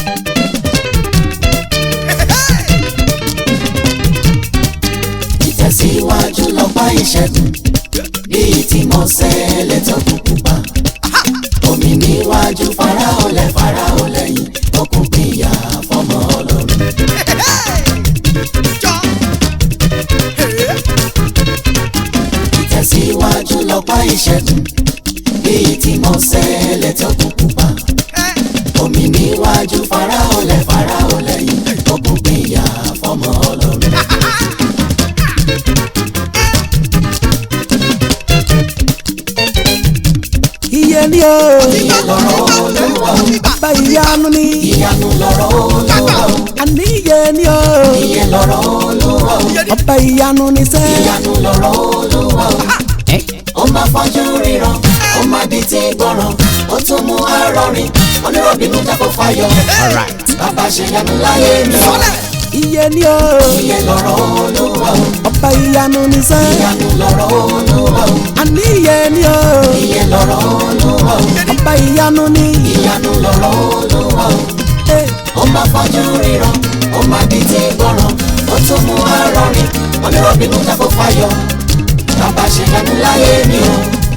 ìtẹ̀síwájú lọ́pàá ìṣẹ́gun bíi tí mo ṣẹlẹ̀ tó kúkú pa omi níwájú Fáráò lẹ̀ Fáráò lẹ́yìn okùn pìyà fọmọ Ọlọ́run. ìtẹ̀síwájú lọ́pàá ìṣẹ́gun bíi tí mo ṣẹlẹ̀ tó kúkú pa omi níwájú Fáráò lẹ̀ Fáráò lẹ́yìn okùn pìyà fọmọ Ọlọ́run. iye ni o iye lọ́rọ̀ Olúwa o, bàbá ìyanu ni ìyanu lọ́rọ̀ Olúwa o, àní iye ni o iye lọ́rọ̀ Olúwa o, bàbá ìyanu ni sẹ́. ìyanu lọ́rọ̀ Olúwa o. ó máa fọ́jú ríran ó máa di tí gbọ́ràn ó tún mú arọrin onírọ̀bìnú jákò fáyọ̀ bàbá ṣe yanu láyé mi o iye ni o iye lọ́rọ̀ Olúwa o bàbá ìyanu ni sẹ́. ìyanu lọ́rọ̀ Olúwa o àní iye ni o iye lọ́rọ̀ Olúwa o bàbá ìyanu ni. ìyanu lọ́rọ̀ Olúwa o Eh, ó máa fọ́jú ríran ó máa di tí gbọ́ràn ó tún mú arọrin onírọ̀bìnú jákò fáyọ̀ bàbá ṣe yanu láyé mi o.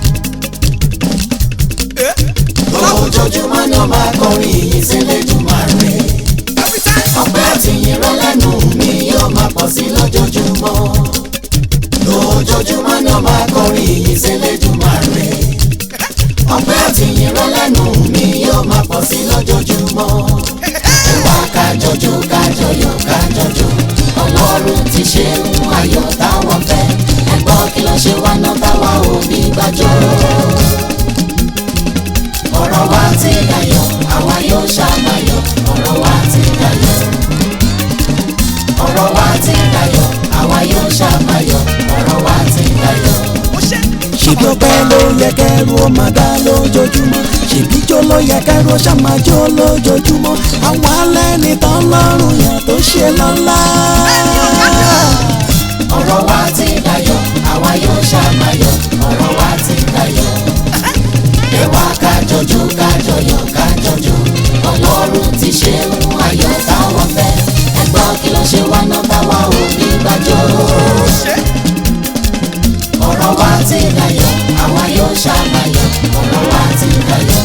ojoojúmọ́ ni ó máa kọrin ìyìn sílẹ̀ jùmọ̀ rẹ̀. ọpẹ́ àti ìyìn rẹ lẹ́nu mi yóò máa pọ̀ sí lójoojúmọ́. lójoojúmọ́ ni ó máa kọrin ìyìn sílẹ̀ jùmọ̀ rẹ̀. ọpẹ́ àti ìyìn rẹ lẹ́nu mi yóò máa pọ̀ sí lójoojúmọ́. ẹ wá kájọjó kájọyọ̀ kájọjó ọlọ́run ti ṣe ń ayọ̀ táwọn fẹ́ ẹ gbọ́ kí ló ṣe wá náà táwa ò ní gbàjọ́ ọ̀rọ̀ wa ti dayọ̀ àwa yóò ṣàmàyọ̀ ọ̀rọ̀ wa ti dayọ̀ ọ̀rọ̀ wa ti dayọ̀ àwa yóò ṣàmàyọ̀ ọ̀rọ̀ wa ti dayọ̀. ṣèbí ọpẹ́ ló yẹ kẹrù ó máa dá lójoojúmọ́ ṣèbí jó ló yẹ kẹrù ó ṣàmà jó lójoojúmọ́ àwọn alẹ́ ní tán lọ́rùn yàn tó ṣe lọ́lá. ọ̀rọ̀ wa ti dayọ̀ àwa yóò ṣàmàyọ̀ ọ̀rọ̀ wa ti dayọ̀. ẹ wá kájọjó kájọyọ̀ kájọjó ọlọ́run ti ṣe ń ayọ̀ táwọn fẹ́ ẹ gbọ́ kí ló ṣe wá náà táwa ò ní gbàjọ́. ọ̀rọ̀ wa ti dayọ̀ àwa yóò ṣàmàyọ̀ ọ̀rọ̀ wa ti dayọ̀.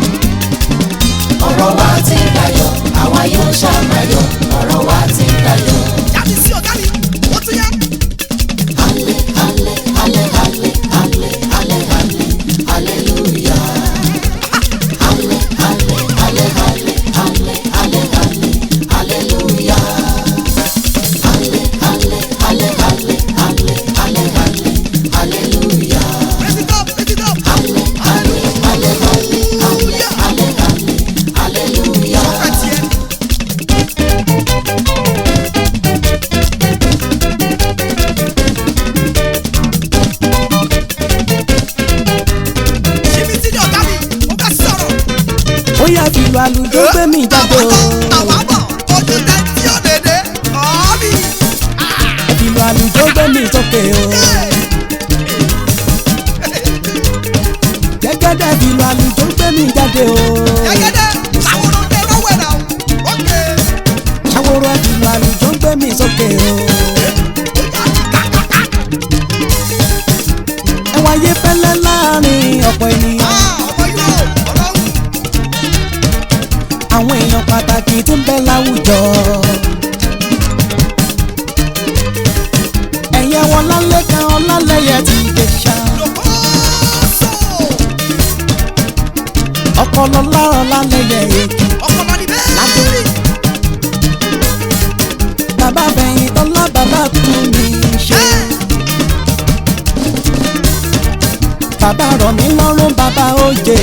ọ̀rọ̀ wa ti dayọ̀ àwa yóò ṣàmàyọ̀ ọ̀rọ̀ wa ti dayọ̀. Halle, halle, halle, halle, halle, halle, halle, hallelujah. Halle, halle, halle, halle, halle, halle, halle, hallelujah. Halle, halle, halle, halle, halle, halle, halle, hallelujah. Halle, halle, halle, halle, halle, halle, halle, hallelujah. ó yá fìlú àlùjọ gbé mi jáde o fìlú àlùjọ gbé mi sókè o gẹ́gẹ́dẹ́ fìlú àlùjọ gbé mi jáde o ṣàwòrán fìlú àlùjọ gbé mi sókè o ẹ wáyé fẹ́lẹ́ láàrin ọ̀pọ̀ ènìyàn àwọn èèyàn pàtàkì tí ń bẹ láwùjọ. ẹ̀yẹ wọn lálẹ́ kan ọlálẹ́yẹ ti dé ṣá. ọpọlọ láàrọ̀ lálẹ́yẹ èkì ládé. bàbá bẹ̀yìn tọ́lá bàbá kú mi ṣe. bàbá rọ̀ mí lọ́rùn bàbá òjè.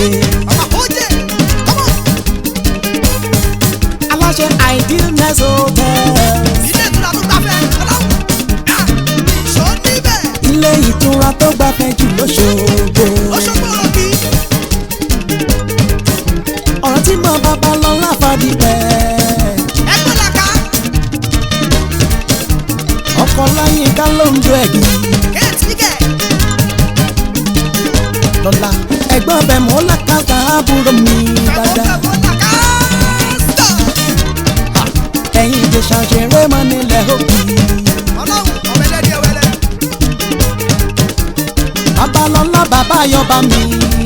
aláṣẹ idealness hotel. ilé ìtura tó gbafẹ́ jù lóṣogbo. ọ̀rọ̀ tí mo bàbá lọ láfàdí pẹ́. ọkọ̀ láyé ká ló ń do ẹ̀gì. lọ́la ẹ̀gbọ́n bẹ̀ mọ́ lákàtà àbúrò mi dáadáa. ẹ̀yin ìjẹ̀ṣà ṣeré mọ́ nílẹ̀ òbí. ọlọ́run ọ̀wẹ́lẹ́ ní ẹwẹ́lẹ́. babalọ́lá bàbá ayọ̀bá mi.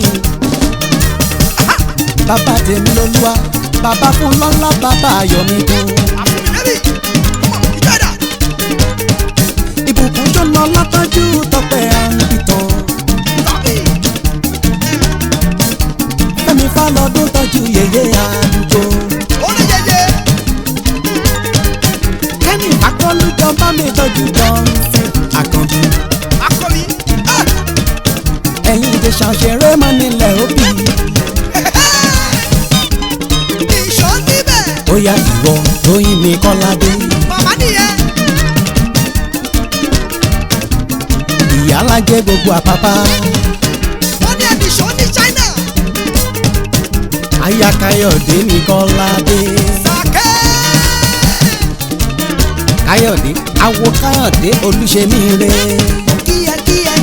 bàbá tèmi lolúwa bàbá fún lọ́lá bàbá ayọ̀ mi tó. àfúnmi lẹ́bí ọmọ ìjọba. ìbùkún tó lọ látọ́jú tọpẹ́ àǹbìtàn. tọ́bí fẹ́mi fálọ́dún tọ́jú yèyé àlùkò. orí yẹyẹ. kẹ́ni akọ́lùjọ bá mi tọ́jú dọ́ńfẹ́ àkànbí. akọni. ẹ̀yin ìjẹ̀ṣà ṣeré mọ́ nílẹ̀ òbí. ìṣọ́ níbẹ̀. ó yá ìwọ lóyún mi kọ́ládé. màmá nìyẹn. ìyá alájẹ gbogbo àpápá. wọ́n ní ẹni ìṣọ́ ní China. aya káyọ̀dé mi kọ́ládé. sàkẹ́. káyọ̀dé awo káyọ̀dé olúṣemí re. kíyẹ kíyẹ.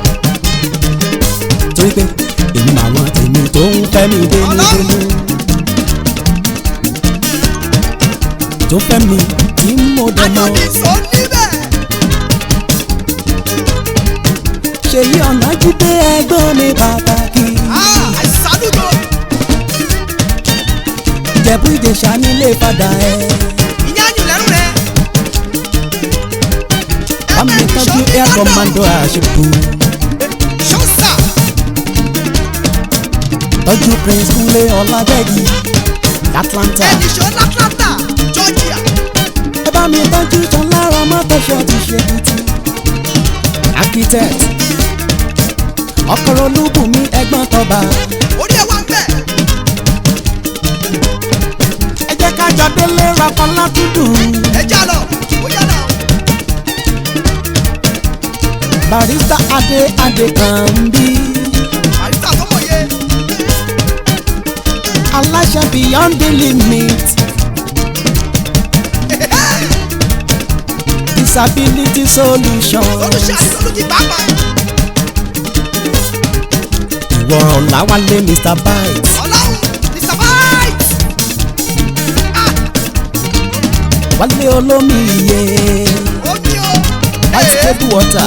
torí pé èmi màwọn tèmi tó ń fẹ́ mi dénúdénú. tó fẹ́ mi tí mo dẹ̀ mọ́. ayọ̀dì ìṣọ́ níbẹ̀. ṣèyí ọ̀nà jíde ẹgbọ́n mi pàtàkì. àìsàlùdò. ìjẹ̀bú ìjẹ̀ṣà nílé padà ẹ̀. ìyá yìí lẹ́rù rẹ̀. bámi tọ́jú air commando àṣepù. ṣọ́sà. tọ́jú prince kúnlé ọ̀làdẹ́gì atlanta. ẹni ìṣọ́ l'Atlanta Georgia. ẹ bá mi tọ́jú tán lára mọ́tòṣọ́ ti ṣe tuntun. architect ọkọ̀rọ̀ olúbùnmi ẹ̀gbọ́n tọba. orí ẹ̀ wá ń bẹ̀. ẹ jẹ́ ká jọ délé rapala dúdùn. ẹ já lọ. ó yá lọ. barista adé adé kan ń bí. àyíká sọmọ yẹ. aláṣẹ beyond the limit. disability solution. olùṣe àti olùkí pàápàá. ìwọ ọ̀làwálé mr bite. ọlọ́run mr bite. wálé olómi iye. omi o. white table water.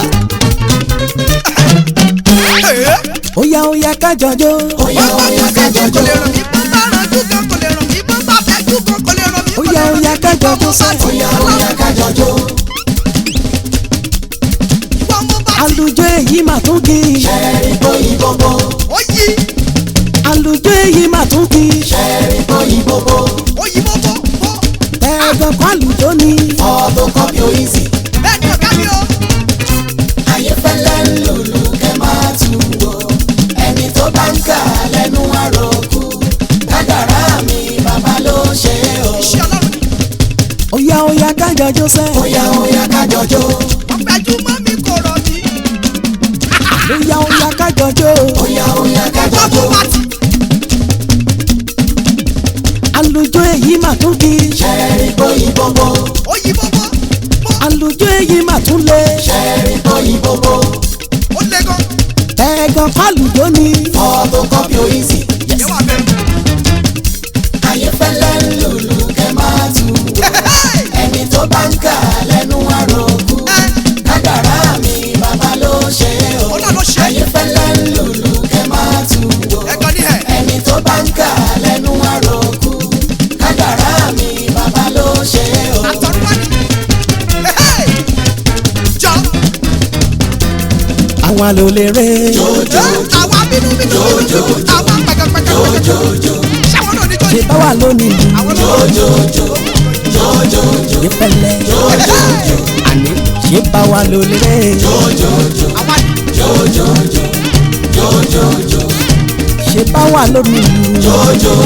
óyá óyá kájọjó. Óyá óyá kájọjó. kò lè ràn mí bó bá ràn jù kan kò lè ràn mí bó bá fẹ́ jù kan kò lè ràn mí. kò lè óyá ràn mí óyá kájọjó bó bá sẹ́. ti Óyá ọlọ́run. óyá kájọjó. ìwọ mo bá ti. àlùjọ èyí mà tún kì í. Ṣẹ́ẹ̀rì bóyí bóbó. ó yí àlùjọ èyí mà tún kì í. Ṣẹ́ẹ̀rì bóyí bóbó. ó yí bó bó bó. ẹ̀gbọ́n kọ́ àlùjọ ni. Photocopy o easy. bẹ́ẹ̀ ni ọ̀gá mi o. Ayéfẹ́lẹ́ ń lùlù kẹ́ máa tún wò. Ẹni tó bá ń kà lẹ́nu àròkù. Kádàrá mi bàbá ló ṣe é o. iṣẹ́ ọlọ́run ni. óyá óyá kájọjó sẹ́. Óyá óyá kájọjó. wọ́n fẹ́jú mọ́ mi kò rọ̀ mí. óyá óyá kájọjó. Óyá óyá wọ́n kájọjó. mo bá ti. àlùjọ èyí mà tún kì í. Ṣẹ́ẹ̀rì bóyí bóbó. ó yí bó bó bó. àlùjọ èyí mà tún lé. Ṣẹ́ẹ̀rì bóyí bóbó. ó lé gan. ẹ̀gbọ́n kọ́ àlùjọ ni. Photocopy o easy. yẹ wà bẹ́ẹ̀. Ayéfẹ́lẹ́ ń lùlù kẹ́ máa tún wò. Ẹni tó bá ń kà lẹ́nu àròkù. Kádàrá mi bàbá ló ṣe é o. Ọlọ́run ló ṣe é. Ayéfẹ́lẹ́ ń lùlù kẹ́ máa tún wò. ẹ̀gbọ́n ní ẹ̀. Ẹni tó bá ń kà lẹ́nu àròkù. Kádàrá mi bàbá ló ṣe é o. àtọ̀run wá ní. jọ. àwa ló lè rè. àwa bínú bínú. àwa pẹ̀kẹ̀pẹ̀kẹ̀. ṣáwọn náà ní ṣe jọ́ni. báwa lónìí lù. àwọn náà. ní pẹ̀lẹ́. àní ṣe báwa ló lè rè. àwa ní. ṣe báwa lónìí lù. jọjọ.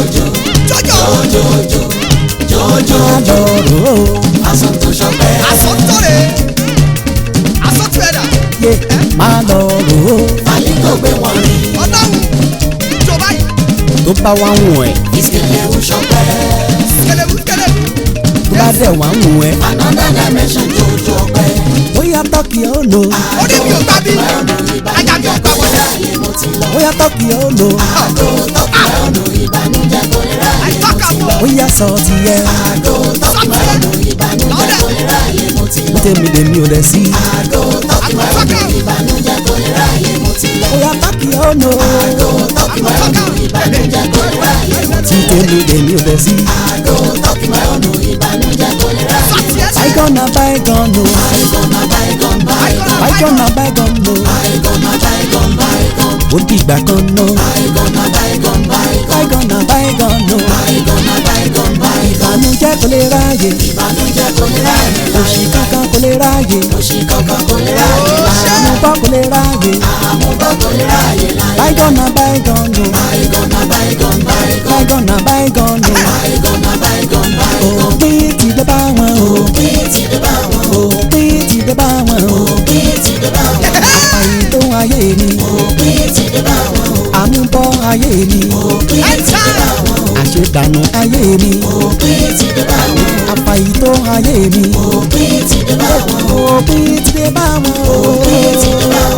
má lọ rò ó. Aṣọ tó ṣọpẹ́. àsọtọ̀rẹ̀. àsọtọ̀ ẹ̀dá. yé má lọ rò ó. Fàlí kò gbé wọn rí. ọlọ́run. jọ báyìí. tó bá wá ń wọ̀n ẹ̀ Ìsìnkú ń ṣọpẹ́. kẹlẹ́wù kẹlẹ́wù. tó bá dẹ̀ wá ń wọ̀n ẹ̀ Another dimension jòjò ọpẹ́. bóyá tọ́kì ó lò. orí mi ò gbà bí. ajá mi ò gbà wọlé. Ayé mo ti lọ. bóyá tọ́kì ó lò àgò tọ́kì ọ̀nù ìbànújẹ́ kò lè ráyè àìtọ́ka mọ́. bóyá sọ ti yẹ àgò tọ́kì ọ̀nù ìbànújẹ́ kò lè ráyè mo ti lọ. tèmi lèmi ò lẹ̀ sí àgò tọ́kì ọ̀nù ìbànújẹ́ kò lè ráyè mo ti lọ. bóyá tọ́kì ó lò àgò tọ́kì ọ̀nù ìbànújẹ́ kò lè ráyè mo ti tí lọ. tèmi lèmi ò lẹ̀ sí àgò tọ́kì ọ̀nù ìbànújẹ́ kò lè ráyè mo ti lọ. bygone na bygone o bygone na bygone bygone bygone na bygone o bygone na bygone bygone ó dìgbà kan náà bygone na bygone bygone bygone na bygone o bygone na bygone bygone ìbànújẹ́ kò lè ráyè ìbànújẹ́ kò lè ráyè òṣì kankan kò lè ráyè òṣì kankan kò lè ráyè àmúbọ́ kò lè ráyè àmúbọ̀ kò lè ráyè láyé bygone na bygone o bygone na bygone bygone bygone na bygone o bygone na bygone bygone òpin ti dé bá wọn o òpin ti dé bá wọn òpin ti dé bá wọn o òpin ti dé bá wọn àìtó ayé mi òpin ti dé bá wọn àmúbọ́ ayé mi òpin ti dé bá wọn àṣedànù ayé mi òpin ti dé bá wọn àfàìtó ayé mi òpin ti dé bá wọn òpin ti dé bá wọn o òpin ti dé bá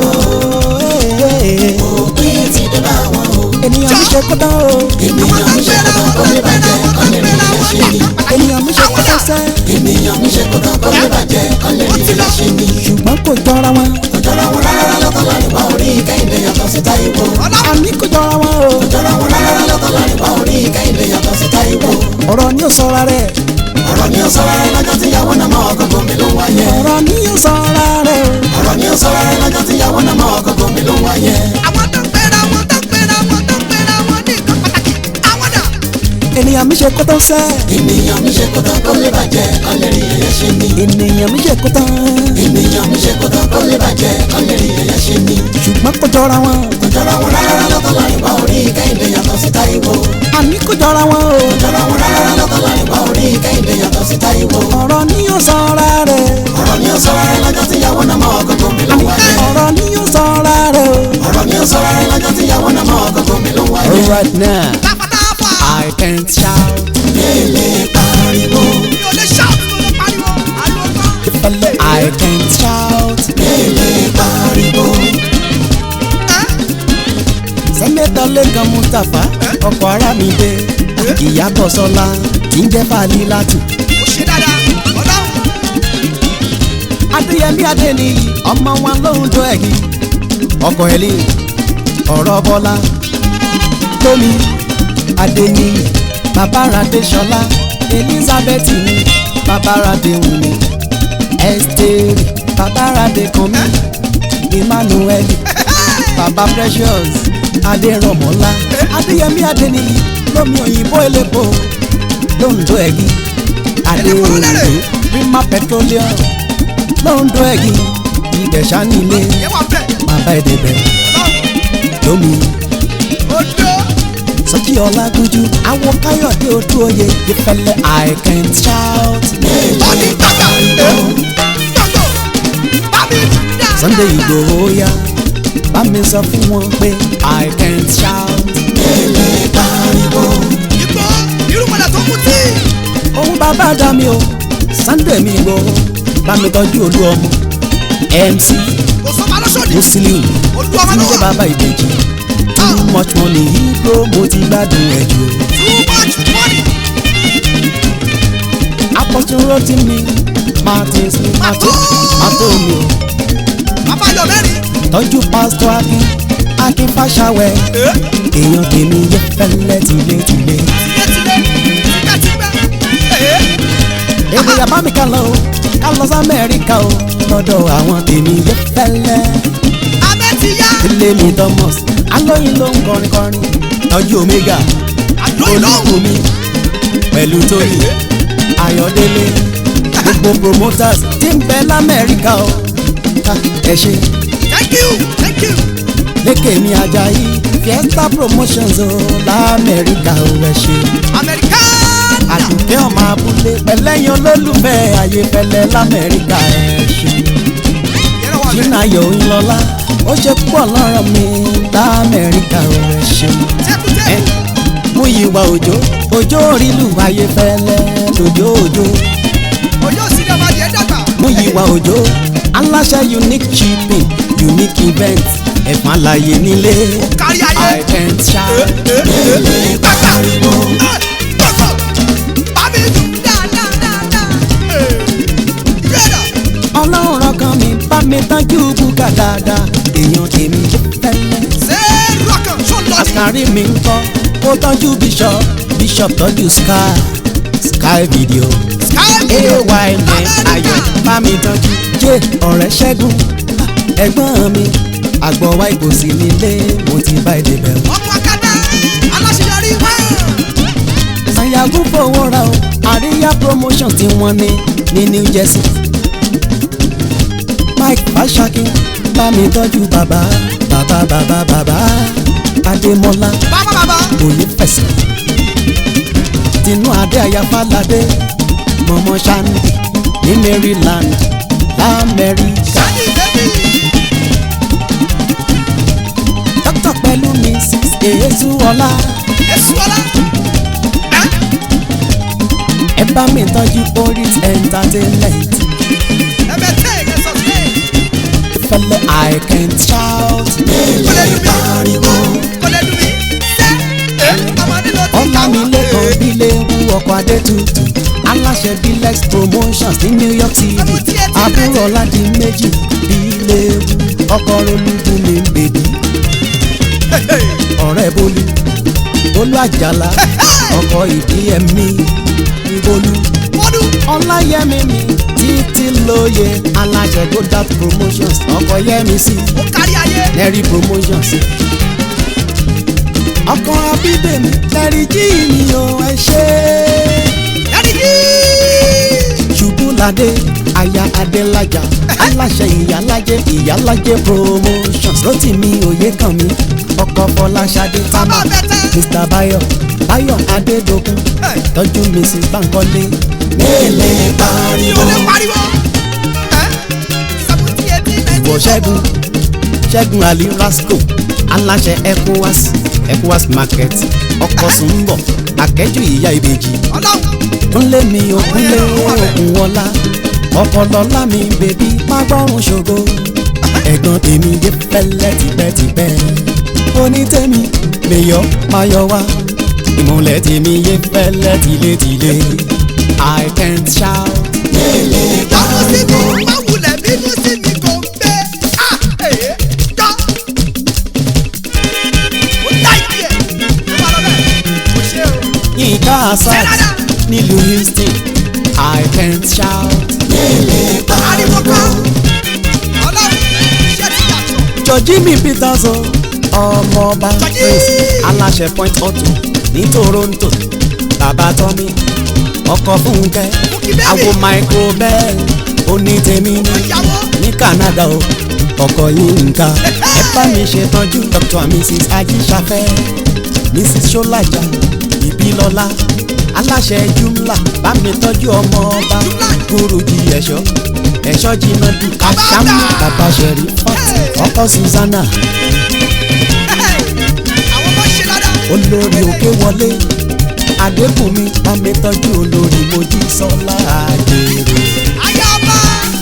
òpin ti dé bá wọn o. ènìyàn mi ṣe kó tán o ènìyàn mi ṣe kó tán kó lè bàjẹ́ kó lè rí ilé ṣe ni. ènìyàn mi ṣe kó tán sẹ́ ènìyàn mi ṣe kó tán kó lè bàjẹ́ kó lè rí ilé ṣe ni. ṣùgbọ́n kò jọra wọn kò jọra wọn rárá lọ́tọ̀ láàrin bá orí kẹ́hìndé yàtọ̀ sí Táíwò. àní kò jọra wọn o kò jọra wọn rárá lọ́tọ̀ láàrin bá orí kẹ́hìndé yàtọ̀ sí Táíwò. ọ̀rọ̀ ni ó sọra rẹ̀ ọ̀rọ̀ ni ó sọ rárá lọ́jọ́ tí ìyàwó náà mọ́ ọkọ̀ gómi ló ń wáyé. ọ̀rọ̀ ni ó sọra rẹ̀ o ọ̀rọ̀ ni ó sọ rárá lọ́jọ́ tí ìyàwó náà mọ́ ọkọ̀ gómi ló ń wáyé. àwọn tó ń pera wọn tó ń pera wọn tó ń pera wọn ní nǹkan pàtàkì àwọn dà. ènìyàn mi ṣe kó tán sẹ́ ènìyàn mi ṣe kó tán kó lè bàjẹ́ kó lè rí ilé ṣe ni. ènìyàn mi ṣe kó tán ènìyàn mi ṣe kó tán kó lè bàjẹ́ kó lè rí ilé ṣe ni. ṣùgbọ́n kò jọra wọn kò jọra wọn rárá lọ́tọ̀ láàrin bá orí kẹ́hìndé yàtọ̀ sí Táíwò. àní kò jọra wọn o kò jọra wọn rárá lọ́tọ̀ láàrin bá orí kẹ́hìndé yàtọ̀ sí Táíwò. ọ̀rọ̀ ni ó sọra rẹ̀ ọ̀rọ̀ ni ó sọ rárá lọ́jọ́ tí ìyàwó náà mọ́ ọkọ̀ gómi ló ń wáyé. ọ̀rọ̀ ni ó sọra rẹ̀ o. ọ̀rọ̀ ni ó sọ rárá lọ́jọ́ tí ìyàwó náà mọ́ ọkọ̀ gómi ló ń wáyé. Alright now, táfàtáfà I can't shout. Lélè pariwo, mi ò lè ṣáàtì mo lè pariwo ariwo kan. Fẹlẹ, I can't shout. lélè pariwo. Sẹ́nẹ́tọ̀ Lẹ́kan Mustapha, ọkọ̀ ara mi dé. Ìyábọ̀ Sọlá, tí ń jẹ́ Fàlí Látù. ó ṣe dáadáa ọlọ́run Adéyẹmí Adéníyì, ọmọ wọn lóhùn tó ẹ̀gì. Ọkọ̀ ẹ̀lì, ọ̀rọ̀ Bọ́lá. Tómi, Adéníyì, Bàbáradé Ṣọlá. Elizabeth ni, Bàbáradé Wùmí. Ẹ́sítérì, Bàbáradé Kànmí. Emmanuel, Bàbá Precious, Adérọ̀mọ́lá. Adéyẹmí Adéníyì, lómi òyìnbó elépo. Lóńdó ẹ̀gì, Adéòyìnbó, Prima Petroleum. Lóńdó ẹ̀gì, Ìbẹ̀ṣà nílé. yẹn wà bẹ́ẹ̀ Bàbá Ẹ̀dẹ̀bẹ̀, lómi. odò Sọ́jí Ọlágúnjú, àwọn Káyọ̀dé Odúoyè, ìfẹ́lẹ́ I can't shout. tọ́ni tọ́gbà tọ́gbà bábí dáadáa. Sunday Ìgbòho yá, bá mi sọ fún wọn pé I can't shout. Lélè pariwo, ìgbò irúmọlẹ̀ tó kú tí. Òun bàbá dá mi o, Sunday mi Ìgbòho, bá mi tọ́jú olú ọmọ. MC kò sọ́mọ alọ́sọ̀dì Muslim, olú ọmọ tí ń ló jẹ́ wà. bàbá ìbejì. Too much money, Ibro mo ti gbádùn ẹ̀ jù. too much money. Apọ̀tún rọ́tí mi, Martins mi, Mato, Mato mi o. bàbá yọ mẹ́rin. tọ́jú pásítọ̀ akin akin fàṣàwẹ̀ èèyàn tèmi yẹ fẹ́lẹ́ tìletìle. tilétilé tipẹ́tipẹ́. èmi yàbá mi ká lọ o ká lọ sí amẹ́ríkà o lọ́dọ̀ àwọn tèmi yẹ fẹ́lẹ́. abẹ́ ti yá. ilé mi thomas alóyin ló ń kọrin kọrin tọ́jú omega àlóyìn lọ́hùn. olúkúmi pẹ̀lú tóyì ayọ̀délé gbogbo promoters tí ń bẹ lamẹ́ríkà o Ha, ẹ ṣe thank you thank you. lékè mi ajayi fiesta promotions o lamẹ́ríkà o ẹ ṣe. american. àdùnkẹ́ ọmọ abúlé pẹ̀lẹ́yìn olólùfẹ́ ayéfẹ́lẹ́ lamẹ́ríkà ẹ̀ ṣe. yẹ́rọ wà bẹ́ẹ̀. jìnnàyò ńlọlá ó ṣe púpọ̀ lọ́rọ̀ mi lamẹ́ríkà ẹ̀ ṣe. tẹ́kùtẹ́. mú ìwà òjò òjò orílù ayéfẹ́lẹ́ lójó òjò ojú òsì ni ọmọdé ẹ dàgbà. mú ìwà òjò aláṣẹ unique shipping unique event ẹ̀fọn àlàyé nílé kárí ayé. I can't shout. pariwo. gbọ̀gbọ̀ bábí dùn dáadáa. ìrẹ́dà ọlọ́run rọkàn mi bá mi tọ́jú bùkà dáadáa èèyàn èmi tẹ́lẹ̀. ṣé rọ́kàn ṣó lọ ní. àkàrí mi ń kọ́ ó tọ́jú bishop bishop tọ́jú sky sky video ay ní ayọ̀ bá mi tọ́jú jẹ́ ọ̀rẹ́ ṣẹ́gun ẹ̀gbọ́n mi àgbọ̀wá ìkòsí nílé mo ti bá èdè bẹ̀rù. ọmọ akadá aláṣeyọrí wá. sanyagun fowó ra o àríyá promotions tí wọ́n ní ní new jersey. mike fashakin bá mi tọ́jú bàbá bàbá bàbá bàbá adémọ́lá bàbá bàbá. òye fẹsẹ̀. tinú adé ayáfáládé mọ̀mọ́ shandy ní maryland lamẹ́ríkà. sani bẹ́bí. dókítà pẹ̀lú mrs èésúọlá èsù ọlá. ẹ bá mi tọ́jú orit entertainment. ẹ̀mẹ̀ tẹ̀ ẹ̀ sọ sí. fẹlẹ i can't shout. kò lè dùn mí. kò lè dùn mí. ṣé ọmọ nílò tí ọlámilékan bíléwu ọkọ̀ adétutù aláṣẹ bilex promotions ní new york city àbúrò ọ̀làdì méjì bíléwu ọkọ̀ olúbu mi bèbí ọ̀rẹ́ bólú bólú àjàlá ọkọ̀ ìdí ẹ̀mí ìbolú wọ́dún. ọláyẹmí mi títí lóye aláṣẹ godat promotions ọkọ̀ yẹmi sí ó kárí ayé. nẹ́rí promotions ọkọ̀ abídèmí lẹ́rí jí mi ò ẹ ṣe ẹni yìí. ṣubúladé aya adélájà aláṣẹ ìyálájẹ ìyálájẹ promotions lótìmí òye kàn mí ọkọ̀ fọláṣadé támà Bàbá bẹ́tẹ̀. mr bayo bayo adédokun Hey. tọ́jú mrs bankole mélèé yóò pariwo lè pariwo. ẹ seventy eighty ninety. ìwọ ṣẹ́gun ṣẹ́gun ali rasco aláṣẹ ecowas ecowas market ọkọ̀ sùnbọ̀ akẹ́jù ìyá ìbejì ọlọ́run. ńlé mi ò kúnlé òkun wọlá ọpọlọlá mi bèbí má gbọ́rùn ṣògo ẹ̀gbọ́n tèmi dé pẹ́lẹ́ tipẹ́tipẹ́ onítẹ̀mí mẹ́yọ́ máyọ̀ wá ìmọ̀lẹ̀ tèmi yé pẹ́lẹ́ tilétilé i can't shout. Jọ́wọ́ sí mi, má wulẹ̀ bínú sí mi kò ń gbé. Ah, èé, jọ́. Ó dá ìdí ẹ̀. Ló bá lọ bẹ́ẹ̀. Kò ṣe o. yínká asad Sẹ́nádà. nílùú houston i can't shout. Ariwo kan. Ọlọ́run, iṣẹ́ ti yàtọ̀. jọjí mi peters o ọmọọba Jọjí! prince aláṣẹ point auto ní toronto bàbá tọ́mí ọkọ̀ fúnkẹ́ Fúnkẹ́ bẹ́ẹ̀ àwo michael bell onítẹ̀mí ní Ìyàwó. ní canada o ọkọ̀ yínká ẹ bá mi ṣètọ́jú dr and mrs ajíṣafẹ́ mrs ṣọ́lájà ìbílọ́lá aláṣẹ jumla bá mi tọ́jú ọmọ ọba Jumla. guruji ẹ̀ṣọ́ ẹ̀ṣọ́ jìnnà bí Bàbá aṣáájú àgbà. bàbá ṣẹ̀rí fọ́t Hey. ọkọ̀ susanna Àwọn ọmọ ṣe dáadáa. olórí òkè wọlé adébùnmi bá mi tọ́jú olórí mojísọ́lá àjèrè Ayé ọba.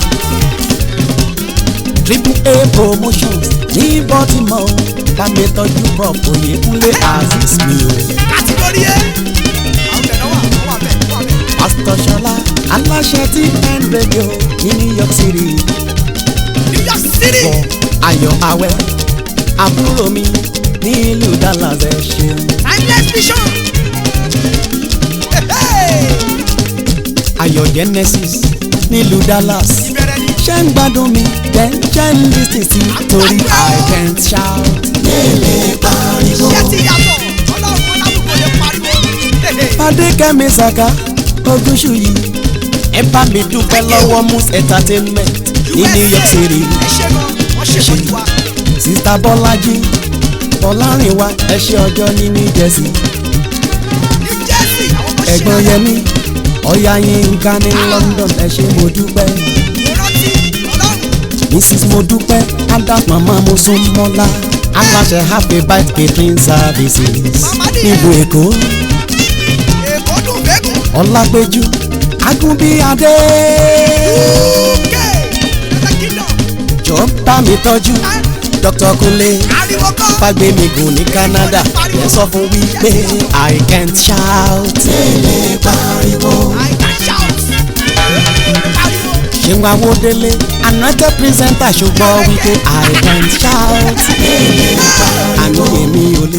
triple a promotions ní baltimore bá mi tọ́jú prop oyèkúnlé aziz mi o Kàtígórí ẹ̀. Àwọn bẹ̀rẹ̀ wà, wọ́n wà bẹ̀, wọ́n wà bẹ̀. pastor ṣọlá aláṣẹ tí n radio ní new york city New York City. wọ ayọ̀ awẹ́ àbúrò mi nílùú dallas ẹ ṣeun. Timeless vision. Hey, hey. ayọ̀ genesis nílùú dallas. Ìbẹ̀rẹ̀ ni. ṣé ń gbádùn mi then ṣé ń lis ten sí torí i can't shout. Iṣẹ́ ti yàtọ̀. Ọlọ́run ọlábùkún lè pariwo. Hey, hey. fadékẹ́mi saka ogúnṣù yìí ẹ bá mi dúpẹ́ lọ́wọ́ mus entertainment ní new york city ẹ ṣe gan wọ́n ṣe tọ́jú wa. sista bọ́lájí bọ́lárìnwá ẹ ṣe ọjọ́ ní new jersey ní jẹ́sì àwọn ọmọ ṣe ẹ̀gbọ́n yẹmi ọ̀yá yínká ní london ẹ ṣe mo dúpẹ́ ìrántí ọlọ́run mrs mo dúpẹ́ adams mama mo sún mọ́lá aláṣẹ happy bite catering services nílùú èkó èkó dùn bẹ́gùn. ọlápẹ̀jù agúnbíadé uk ẹ̀ẹ́dẹ́ kingdom jọ bá mi tọ́jú Dr. Kunle ariwo kọ́. fagbemigun ní Canada ẹ sọ fún wípé I can't shout. tẹ́lẹ̀ pariwo. I can shout. ariwo. ṣéun awódélé anointed presenter ṣùgbọ́n wípé I can't shout. àní èmi ò